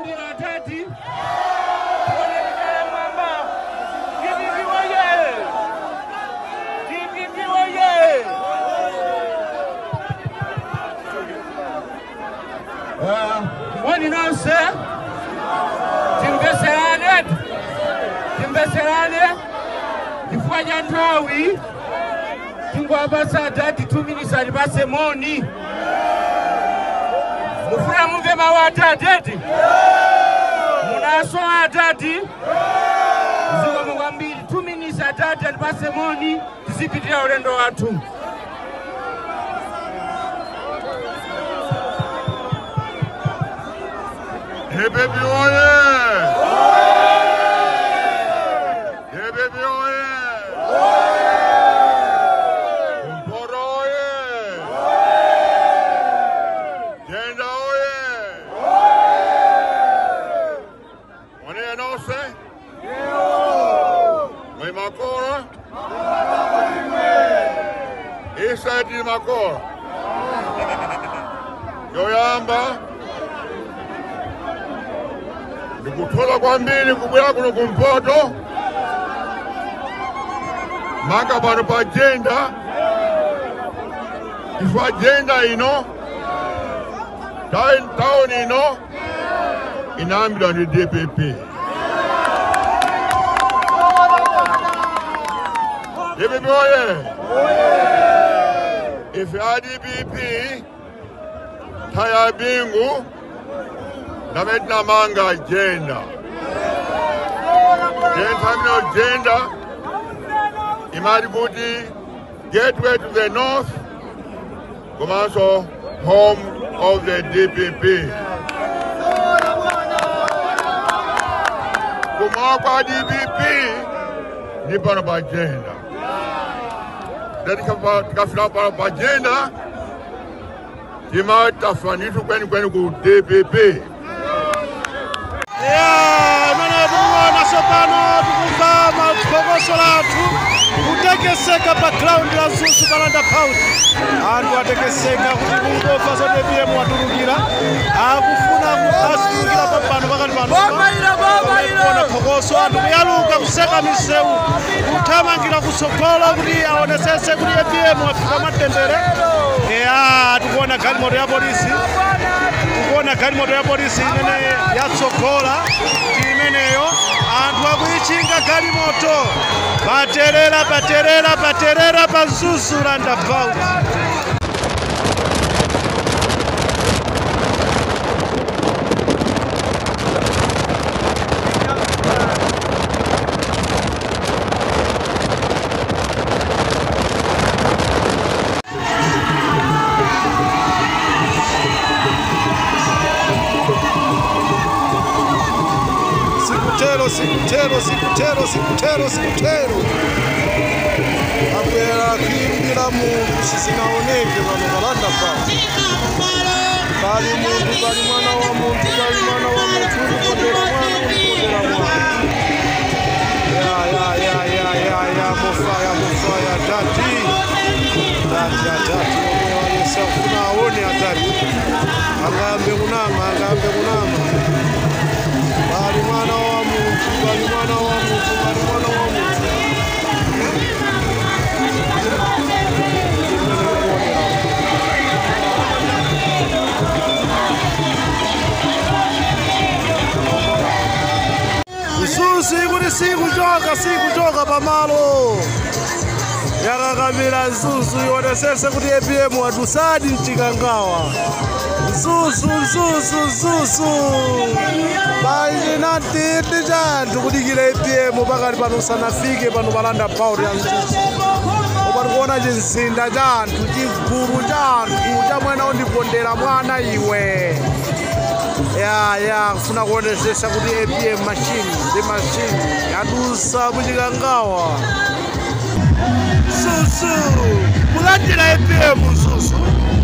Mulindira atati. Tuonekane mwamba. DPP oye! DPP oye! Ah, Mwani nonse timveserane timveserane chifukwa cha nthawi tingowapasa atati two minutes atipase moni mufuna mumve mawu atati eti munaso atati zikomo kwambiri two minutes atati atipase moni tizipitira ulendo wathu DPP oye! DPP oye! Mporo oye! Jenda oye! Mwenye nose? Mwe makora? Isa di makora? Yoyamba? ndikuthola kwambiri kubwera kuno kumpoto maka pano pa jenda chifukwa jenda ino ta- tauni ino inayambidwa ndi dpp dpp oye ife a dpp thaya bingu ndamene tinamanga agenda tentamino agenda imati kuti gateway to the north komanso home of the dpp kumawa kwa dpp ndi pano pa agenda tikafika pano pa agenda timati tafanitu kwenikweni ku dpp ya amene tikuona tsopano tikumva maphokoso lathu kutekeseka pa ground la zuzu palanda pauti anthu atekeseka kuti kungomva zoti pm watulukira akufuna azitulukira papano pakati panoona phokoso anthu kuyaluka kuseka misewu kuthamangira kutsogolo kuti aonesese kuti apm afika matendere ya tikuona galimoto ya polisi tikuona galimoto ya polisi imene yatsogola ndi imeneyo anthu akuyichinga galimoto paterera paterera paterera pa zuzu roundabout sikutero sikutero sikutero sikutero sikutero abwera kuimbira munthu sizinaoneke pano palanda pano pali munthu pali mwana wa munthu pali mwana wa munthu ulikondera mwana ulikondera mwana ya ya ya ya ya ya mofaya mofaya tati tati atati omwe walesa kufuna aone atati angayambe kunama angayambe kunama bali mwana wa muntu bali mwana wa muntu bali mwana wa muntu msusi kuti sikuchoka sikuchoka pamalo yakakamira nzuzu ionesese kuti apm watusadi mchikangawa nzuzu nzuzu nzuzu painatiti chanthu kudikira apm pakati pano usanafike pano palanda pauti ya nzuzu koma tikuona chinzinda cha anthu chigulu cha anthu chamwena undipondera mwana iwe ya ya kufuna kuonesesa kuti apm machine ndi machine yadusa muchikangawa susu kulandira apm susu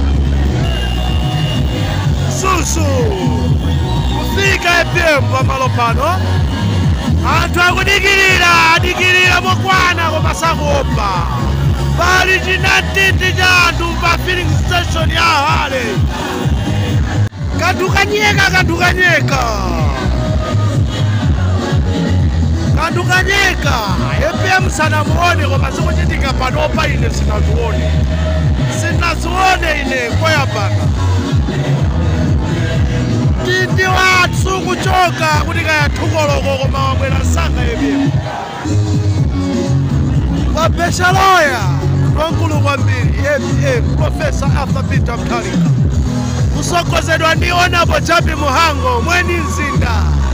susu kufika apm pamalo pano anthu akudikirira adikirira mokwana koma sakuopa pali chinatiti cha anthu pa filling station ya hale kanthu kanyeka kanthu kanyeka anthu kanyeka epm sanamuone koma zikuchitika panopa ine sinazione sinazione ine koyambaka tindi wathu kuchoka kuti kayathukoloko koma wabwera msanga epm wabesha loya wankulu kwambiri epm profesa arthur peter mtalika kusogozedwa ndi onapo chapi muhango mweni mzinda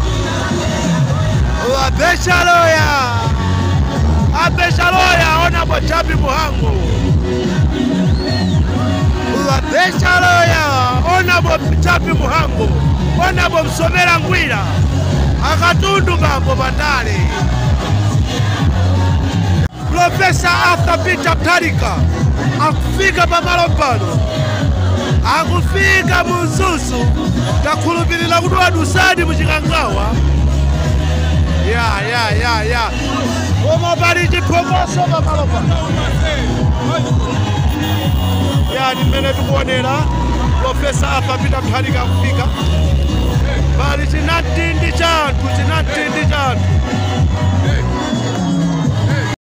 wabesha loya abesha loya onapo chapi muhango wabesha loya onapo chapi muhango onapo msomera ngwira akatundu kambo patale profesa arthur peter mtalika akufika pamalo pano akufika munzuzu takhulupirira kuti wadusadi muchikangawa ya ya ya ya koma pali chiphokoso pamalo pano ya ndi mmene tikuonera profesa arthur peter mtalika akufika pali chinatindi cha anthu chinatindi cha anthu